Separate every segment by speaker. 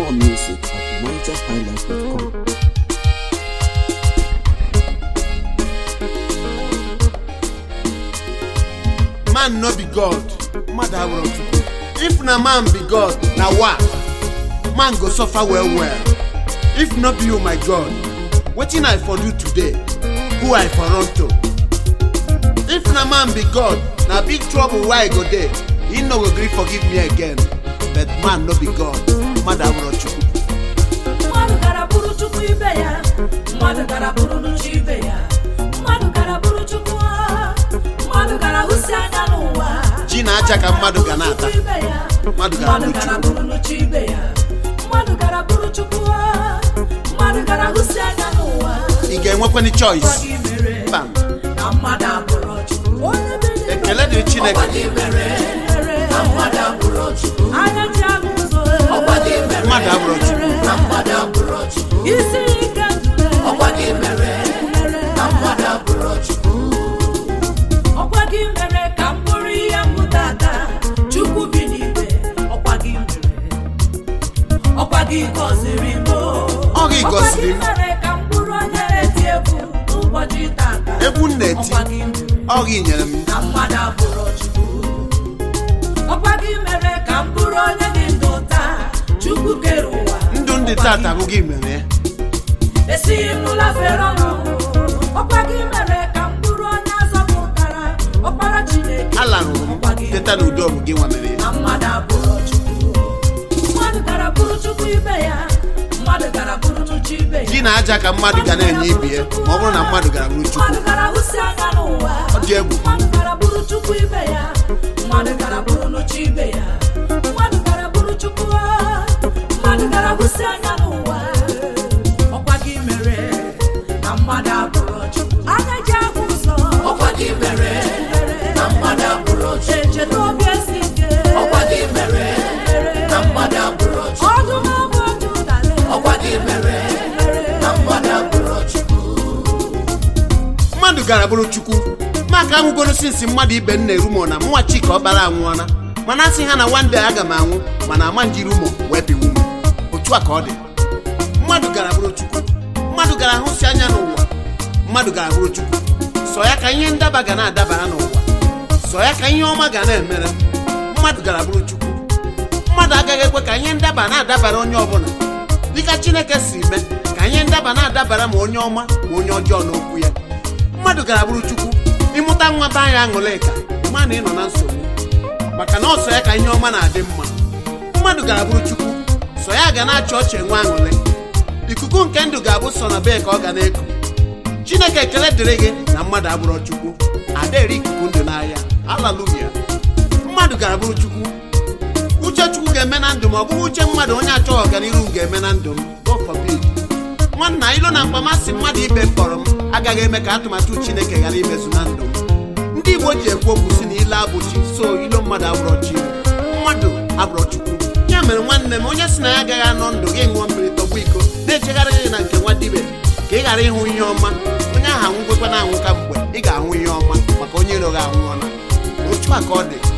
Speaker 1: More music at nigerhighlife.com.
Speaker 2: man no be god mmadụ abụrụ chukwu if na man be god na wa man go suffer well well if no be you my god wetin i for do today who i for run to if na man be god na big trouble wey i go dey he no go gree forgive me again but man no be god mmadụ abụrụ chukwu
Speaker 3: mmadụ gara bụrụ chukwu ibe ya mmadụ gara bụrụ n'uche ibe ya mmadụ gara bụrụ chukwu ha. mmadụ gara hụsi anya n'ụwa
Speaker 2: ji na aja ka mmadụ ga na-ata
Speaker 3: Chukwu ibe ya.
Speaker 2: Mmadụ gara
Speaker 3: mmadụ
Speaker 2: bụrụ
Speaker 3: gara
Speaker 2: Chukwu.
Speaker 3: bụrụ n'uche ibe ya mmadụ gara bụrụ chukwu ha. mmadụ gara hụsi anya n'ụwa
Speaker 2: ị ga-enwekwani
Speaker 3: Ọkwa
Speaker 2: choice
Speaker 3: gị mere
Speaker 2: mba
Speaker 3: na mmadụ abụrụ chukwu Onye mere
Speaker 2: ekele dịrị chineke
Speaker 3: mere na mmadụ abụrụ chukwu anya ji ahụ ụzọ
Speaker 2: mmadụ abụrụ chukwu
Speaker 3: isi ike ndụ ọkwa gị mere na mmadụ abụrụ chukwu ọkwa gị mere ka m bụrụ ihe mbụta aka chukwu bi n'igwe ọkwa gị mere ọkwa gị gọziri m
Speaker 2: Ọ gị gọziri m.
Speaker 3: ọkwa gị mere ka m bụrụ onye na-eti egwu n'ụbọchị tata
Speaker 2: egwu m na-eti
Speaker 3: ọkwa gị mere
Speaker 2: ọ gị nyere m
Speaker 3: na mmadụ abụrụ chukwu ọkwa gị mere ka m bụrụ onye dị ndụ taa chukwu kere ụwa
Speaker 2: ndụ ndị
Speaker 3: Ọkwa
Speaker 2: tata
Speaker 3: gị
Speaker 2: bụ gị mere ya
Speaker 3: esighị m n'ụlọ fere ọnụ ọkwa gị mere ka m bụrụ onye azọpụtara ọkpara chineke
Speaker 2: alarụrụ
Speaker 3: Ọkwa
Speaker 2: m
Speaker 3: gị
Speaker 2: teta n'udo bụ gị nwa mere ya
Speaker 3: na mmadụ abụrụ chukwu mmadụ gara bụrụ chukwu ibe ya mmadụ gara bụrụ chukwu ibe ya
Speaker 2: gị na aja ka mmadụ ga na-enye ibe ya ma ọ bụrụ na mmadụ gara bụrụ chukwu
Speaker 3: mmadụ gara hụsi anya n'ụwa
Speaker 2: ọ dị egwu
Speaker 3: mmadụ gara bụrụ chukwu ibe ya mmadụ gara bụrụ n'uche ibe ya mmadụ gara bụrụ chukwu ha. mmadụ gara hụsi anya n'ụwa ọkwa gị mere na mmadụ abụrụ chukwu anya ji ahụ ụzọ ọkwa gị mere na mmadụ abụrụ chukwu echeta obi esi ike ọkwa gị mere na mmadụ abụrụ chukwu ọdụm ọbụ otu ụdara ọkwa gị mere na mmadụ abụrụ chukwu
Speaker 2: mmadụ gara bụrụ chukwu maka anwụgoro sinsi mmadụ ibe m na-eru mọ na mụnwa chika ọkpara anwụọla mana asị ha na wande aga m anwụ mana ama njiri ụmụ wee biwu m otu a ka ọ dị mmadụ gara bụrụ chukwu mmadụ gara hụsi anya n'ụwa mmadụ gara bụrụ chukwu sọ ya ka ihe ndaba ga na-adabara n'ụwa sọ ya ka ihe ọma ga na-emere mmadụ gara bụrụ chukwu mmadụ agaghị ekwe ka ihe ndaba na-adabara onye ọbụla dịka chineke si mee ka ihe ndaba na-adabara ma onye ọma ma onye ọjọọ n'okwu ya mmadụ gara bụrụ chukwu ịmụta nwa be anya aṅụlịka ma na ị nọ na nsogbu maka na ọsọ ya ka ihe ọma na-adị mma mmadụ gara bụrụ chukwu sọ ya ga na-achị ọchị enwe aṅụlị ikuku nke ndụ ga-abụ sọ na bee ka ọ ga na-eku chineke ekele dịrị gị na mmadụ abụrụ chukwu adaeri ikuku ndụ n'ahịa alaluya mmadụ gara bụrụ chukwu uche chukwu ga-eme na ndụ m ọ bụghị uche mmadụ onye achọghị ọganihu m ga-eme na ndụ m God forbid nwanna ilo na mkpamasị mmadụ ibe m kpọrọ m agaghị eme ka atụmatụ chineke ghara imezu na ndụ m ndị igbo ji ekwu okwu si na ile abụchi so ilo mmadụ abụrọ chi mmadụ abụrọ chukwu ya mere nwanne m onye si na ya agaghị anọ ndụ gị ṅụọ mmiri tọgbu iko na-echegharị gị na nke nwa dibe ka ị ghara ịhụ ihe ọma onye ahụ anwụgwekwa na anwụ ka mgbe ị ga-ahụ ihe ọma maka onye iro gị anwụọla otu a ka ọ dị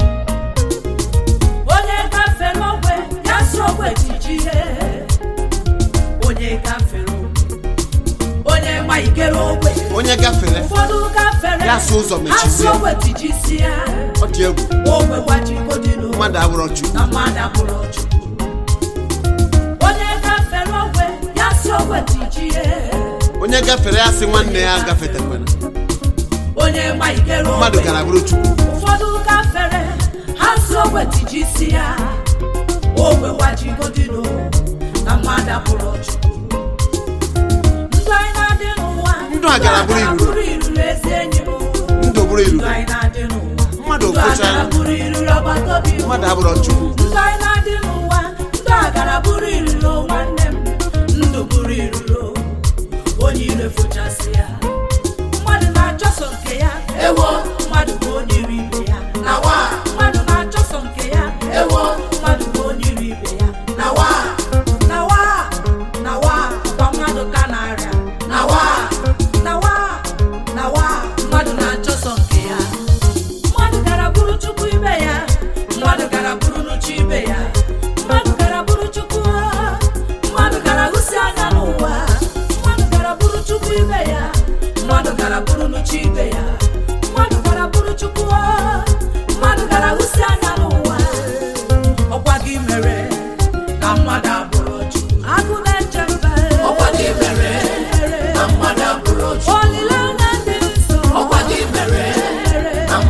Speaker 3: onye gafere ogwe ya si ogwe tijie onye gafere ogwe onye ma ikere ogwe
Speaker 2: onye gafere
Speaker 3: ụfọdụ gafere
Speaker 2: Ya si ụzọ
Speaker 3: ha si
Speaker 2: mechizie.
Speaker 3: ogwe tijisi ya
Speaker 2: ọ dị egwu
Speaker 3: ogwe gbajigodinu
Speaker 2: mmadụ abụrọ chukwu
Speaker 3: na mmadụ abụrụ chukwu onye gafere ogwe ya si ogwe tijie
Speaker 2: onye gafere ya sị nwanne ya gafetekwara
Speaker 3: onye ma ikere ogwe
Speaker 2: mmadụ gara bụrụ chukwu
Speaker 3: ụfọdụ gafere ha si ogwe tijisi ya ogwe gbajigodinu na mmadụ abụrụ chukwu ndụ anyị na-adị n'ụwa
Speaker 2: Ndụ a gara bụrụ iruro.
Speaker 3: bụrụ iruro ezi enyi m
Speaker 2: ndụ bụrụ iru
Speaker 3: ndụ anyị na-adị n'ụwa
Speaker 2: Mmadụ
Speaker 3: ndụ a
Speaker 2: okochala.
Speaker 3: gara bụrụ iruro agbata obi m
Speaker 2: mmadụ abụrọ chukwu
Speaker 3: ndụ anyị na-adị n'ụwa ndụ a gara bụrụ iruro nwanne m ndụ bụrụ iruro onye ire fochasị ya mmadụ na-achọsọ nke ya ewo mmadụ bụ onye iri ibe ya na wa mmadụ na-achọsọ nke ya ewo mmadụ bụ onye iri ibe ya na wa na wa na wa kwa mmadụ ka na-arịa na wa na wa na wa mmadụ na-achọsọ nke ya mmadụ gara bụrụ chukwu ibe ya mmadụ gara bụrụ n'uche ibe ya mmadụ gara bụrụ chukwu ha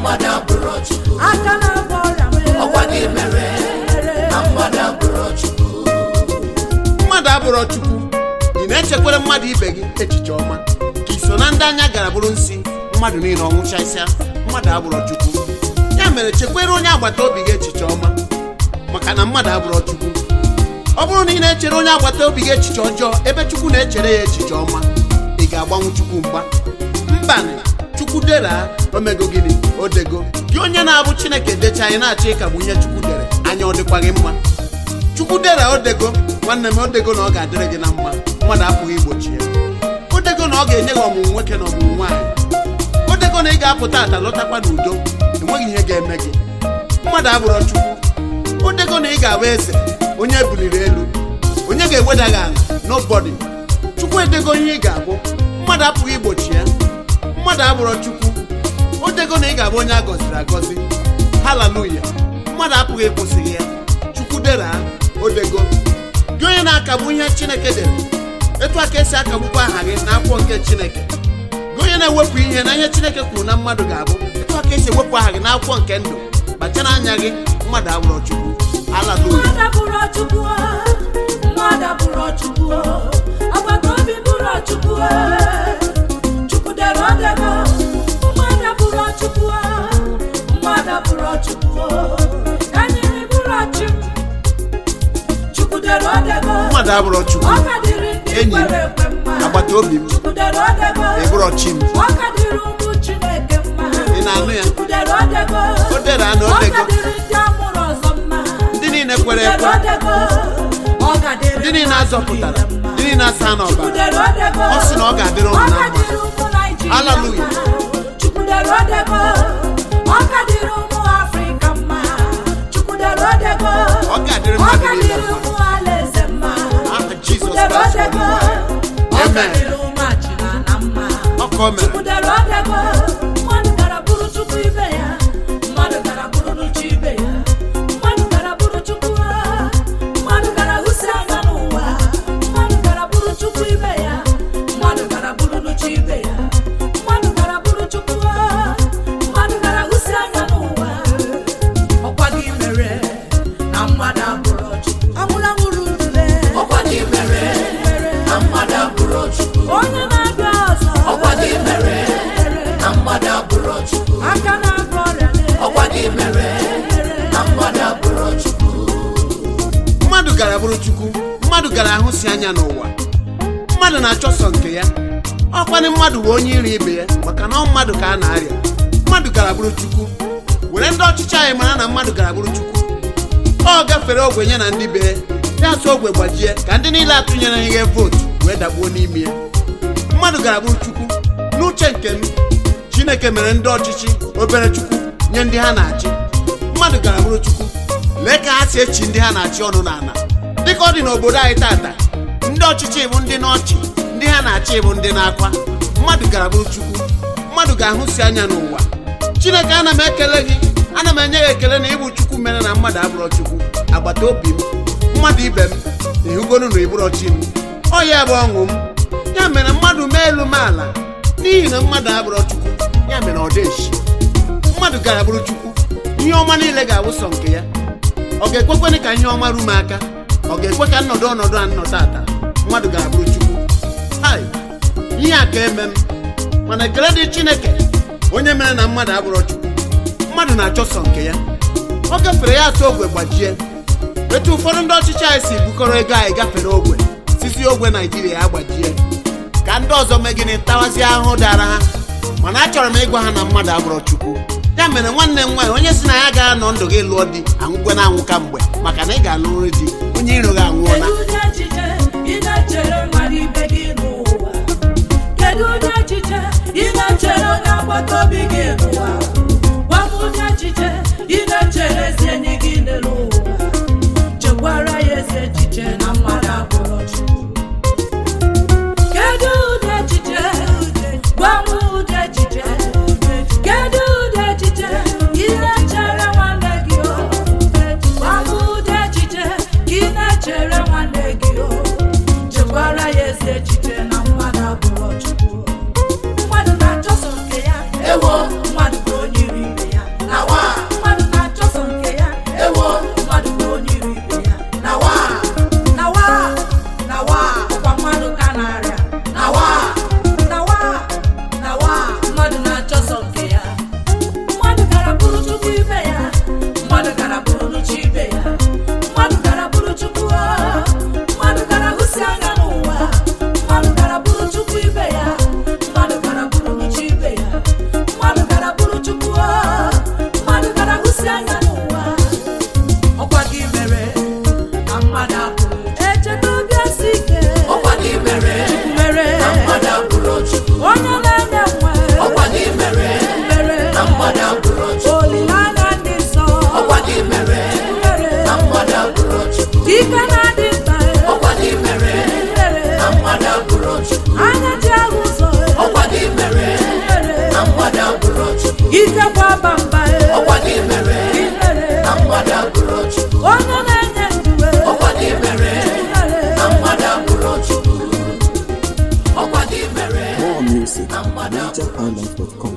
Speaker 4: mmadụ abụrụ chukwu
Speaker 3: aka na-agba ọrịa mere
Speaker 4: ọkwa gị mere na mmadụ abụrụ chukwu
Speaker 2: mmadụ abụrọ chukwu ị na-echekwere mmadụ ibe gị echiche ọma ka i so na ndị anya gara bụrụ nsị mmadụ niile ọnwụchasịa mmadụ abụrọ chukwu ya mere chekwere onye agbata obi gị echiche ọma maka na mmadụ abụrọ chukwu ọ bụrụ na ị na-echere onye agbata obi gị echiche ọjọọ ebe chukwu na-echere ya echiche ọma ị ga-agbanwu chukwu mgba mbanị chukwu dera omego gịnị odego gị onye na-abụ chineke decha anyị na-achọ ịkagbu ihe chukwu dere anya ọ dịkwa gị mma chukwu dera odego nwanne m odego na ọ ga-adịrị gị na mma mmadụ apụghị igbochi ya odego na ọ ga-enye gị ọmụmụ nwoke na ọmụmụ nwaanyị odego na ị ga-apụta ata lọtakwa n'udo enweghị ihe ga-eme gị mmadụ abụrọ chukwu odego na ị ga-abụ eze onye ebuliri elu onye ga-eweda gị ala nobody chukwu edego ihe ị ga-abụ mmadụ apụghị igbochi ya mmadụ abụrọ chukwu odego na ị ga-abụ onye a gọziri agọzi haleluya mmadụ apụghị ịkwụsịghị ya chukwu dera odego gị onye na-akagbu ihe chineke dere etu a ka esi akagbukwa aha gị n'akwụkwọ nke chineke gị onye na-ewepụ ihe na ihe chineke kwuru na mmadụ ga-abụ etu a ka esi ewepụ aha gị n'akwụkwọ nke ndụ kpachara anya gị mmadụ abụrọ chukwu haleluya
Speaker 3: mmadụ bụrụ chukwu mmadụ bụrụ chukwu agbata obi bụrụ chukwu chukwu dere odego mmadụ bụrụ chukwu mmadụ bụrụ chukwu kanyere bụrụ chi chukwu dere odego
Speaker 2: mmadụ abụrọ chukwu
Speaker 3: ọ ka dịrị ndị
Speaker 2: Enyi m,
Speaker 3: kwere ekwe mma
Speaker 2: agbata obi m
Speaker 3: chukwu dere odego
Speaker 2: ịbụrọ chi m
Speaker 3: ọ ka dịrị ụmụ chineke mma
Speaker 2: Ị na-anụ ya?
Speaker 3: chukwu dere odego
Speaker 2: O dere ana
Speaker 3: ọ
Speaker 2: odego
Speaker 3: ka dịrị ndị amụrụ ọzọ mma
Speaker 2: ndị niile kwere ekwe ndị niile azọpụtara ndị niile asa n'ọbara Ọ sị na ọ ga-adịrị unu na mma. Hallelujah.
Speaker 3: chukwudere odego ọ ka dịrị ụmụ afrịka mma chukwudere odego
Speaker 2: Ọ ga-adịrị
Speaker 3: ọ
Speaker 2: mmadụ
Speaker 3: ka
Speaker 2: niile
Speaker 3: dịrị
Speaker 2: mma.
Speaker 3: ụmụ alaeze mma
Speaker 2: Aha Jizọs
Speaker 3: chukwudere
Speaker 2: Kraịst
Speaker 3: odego
Speaker 2: bụ
Speaker 3: ọ ka
Speaker 2: Amen.
Speaker 3: dịrị ụmụ achịna na mma
Speaker 2: ọka o mere
Speaker 3: chukwudere odego mmadụ gara bụrụ chukwu ibe ya mmadụ gara bụrụ n'uche ibe ya mmadụ gara bụrụ chukwu ha mmadụ gara hụsi anya n'ụwa mmadụ gara bụrụ chukwu ibe ya mmadụ gara bụrụ n'uche ibe ya mmadụ gara bụrụ chukwu ha mmadụ gara hụsi anya n'ụwa ọkwa gị mere na mmadụ abụrụ chukwu anwụrụ anwụrụ ndule
Speaker 4: ọkwa gị mere na mmadụ abụrụ chukwu
Speaker 3: onye na-abịa ọzọ
Speaker 4: ọkwa gị mere na mmadụ abụrụ chukwu
Speaker 3: aka na-agba ọrịa
Speaker 4: ọkwa gị mere na mmadụ abụrụ chukwu
Speaker 2: mmadụ gara bụrụ chukwu mmadụ gara ahụsi anya n'ụwa mmadụ na-achọ sọ nke ya ọkwanị mmadụ bụ onye iri ibe ya maka na ọ mmadụ ka a na-arịa mmadụ gara bụrụ chukwu were ndị ọchịchị anyị mara na mmadụ gara bụrụ chukwu ọ gafere ogbenye na ndị be ya ya sụ ogwe gbajie ka ndị niile atụnyere ihe vootu wee dakpuo n'ime ya mmadụ gara bụrụ chukwu n'uche nke m chineke mere ndị ọchịchị obere chukwu nye ndị ha na-achị mmadụ gara bụrụ chukwu lee ka ha si echi ndị ha na-achị ọnụ n'ala dịka ọ dị n'obodo anyị tata ndị ọchịchị bụ ndị n'ọchị ndị ha na-achị bụ ndị na-akwa mmadụ gara bụrụ chukwu mmadụ ga-ahụsi anya n'ụwa chineke ana m ekele gị ana m enye gị ekele na ịbụ chukwu mere na mmadụ abụrọ chukwu agbata obi m mmadụ ibe m ịhụgonu na ịbụrọ chi m ọ ya bụ ọṅụ m ya mere mmadụ mee elu m ala n'ihi na mmadụ abụrọ chukwu ya mere ọ deshi mmadụ gara bụrụ chukwu ihe ọma niile ga-abụ sọ nke ya ọ ga-ekwekwenị ka ihe ọma ru m aka ọ ga-ekwe ka nnọdụ ọnọdụ a nnọ tata mmadụ gara bụrụ chukwu hai ihe a ka eme m mana ekele dị chineke onye mere na mmadụ abụrọ chukwu mmadụ na-achọ sọ nke ya ọ gafere ya atụ ogwe gbajie etu ụfọdụ ndị ọchịchị anyị si bukọrọ ego anyị gafere ogwe sisi ogwe naijiria agbajie ka ndị ọzọ mee gịnị tawazie ahụhụ dara ha mana achọrọ m ịgwa ha na mmadụ abụrọ chukwu ya mere nwanne m nwaanyị onye si na ya ga-anọ ndụ gị lụọ di anwụkwe na anwụ ka mgbe maka na ị ga-alụrịrị di onye iro gị anwụọla
Speaker 3: Kedu ụdị echiche ị na-echere mmadụ ibe gị n'ụwa? Kedu ụdị echiche ị na-echere onye agbata obi gị n'ụwa? Gwa m ụdị echiche ị na-echere ezi enyi gị n'ụwa. Chekwara ya ezi echiche na mmadụ abụrụ Chukwu. Kedu ụdị echiche? Gwa m ụdị echiche. Kedu ụdị echiche ị na-echere nwanne gị o? Gwa m ụdị echiche ị na-echere nwanne gị o. Chekwara ya ezi echiche na mmadụ abụrụ Chukwu. Mmadụ na-achọso nke ya.
Speaker 4: Ewo.
Speaker 3: Mmadụ bụ ike gbaba mba e.
Speaker 4: ọkwa gị mere
Speaker 3: ihere
Speaker 4: na mmadụ abụrụ chukwu
Speaker 3: onye na-enye ndụ e.
Speaker 4: ọkwa gị mere
Speaker 3: ihere
Speaker 4: na mmadụ abụrụ chukwu ọkwa gị mere
Speaker 1: More music
Speaker 4: na
Speaker 1: at
Speaker 4: mmadụ abụrụ
Speaker 1: NigerHighlife.com.